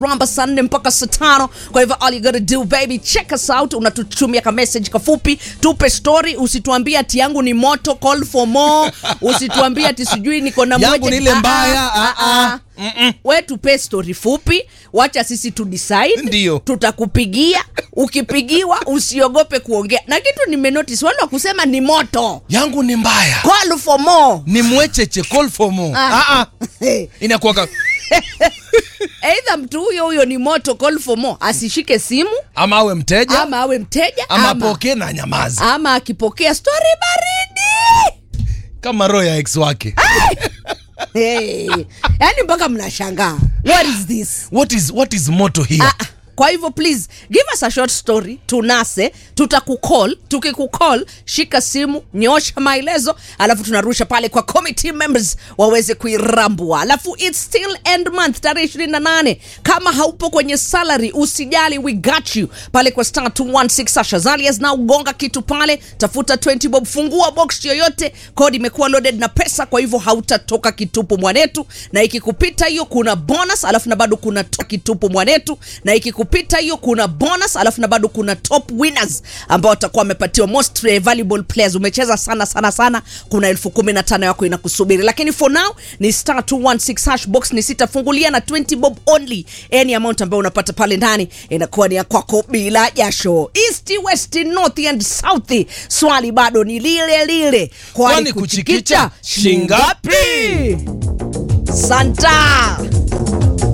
ramba saa nne mpaka saa tano kwa hivyo all you gotta do baby check us out unatutumia ka message kafupi tupe story usituambie ati yangu ni moto call for more usituambie ati sijui niko na Yangu mweje. ni ile Ah, mbaya, ah, ah, ah. we tupe story fupi wacha sisi tu decide Ndio. tutakupigia ukipigiwa usiogope kuongea na kitu nimenotice wale wa kusema ni moto yangu ni mbaya call for more ni mwecheche call for more Ah. ah. ah. inakuwa eidha mtu huyo huyo ni moto call for more asishike simu ama awe mteja ama awe mteja ama ama, apokee na nyamazi ama akipokea story baridi kama roho ya ex wake hey. yani mpaka mnashangaa what is this what is, what is moto here Ah, ah. kwa hivyo please give us a short story tunase tutakucall tukikucall shika simu nyosha maelezo alafu tunarusha pale kwa committee members waweze kuirambua alafu its still end month tarehe 28 kama haupo kwenye salary usijali we got you pale kwa star 216 Sasha Zalias na ugonga kitu pale tafuta 20 bob fungua box yoyote kodi imekuwa loaded na pesa kwa hivyo hautatoka kitupu mwanetu na ikikupita hiyo kuna bonus alafu na bado kuna to- kitupu mwanetu na ikikupita hiyo kuna bonus alafu na bado kuna top winners ambao watakuwa wamepatiwa most eh, valuable players umecheza sana sana sana kuna elfu kumi na tano yako inakusubiri lakini for now ni star 216 hash box ni sitafungulia na 20 bob only any amount ambayo unapata pale ndani inakuwa ni ya kwako bila jasho east west north and south swali bado ni lile lile Kwani kuchikicha shingapi? santa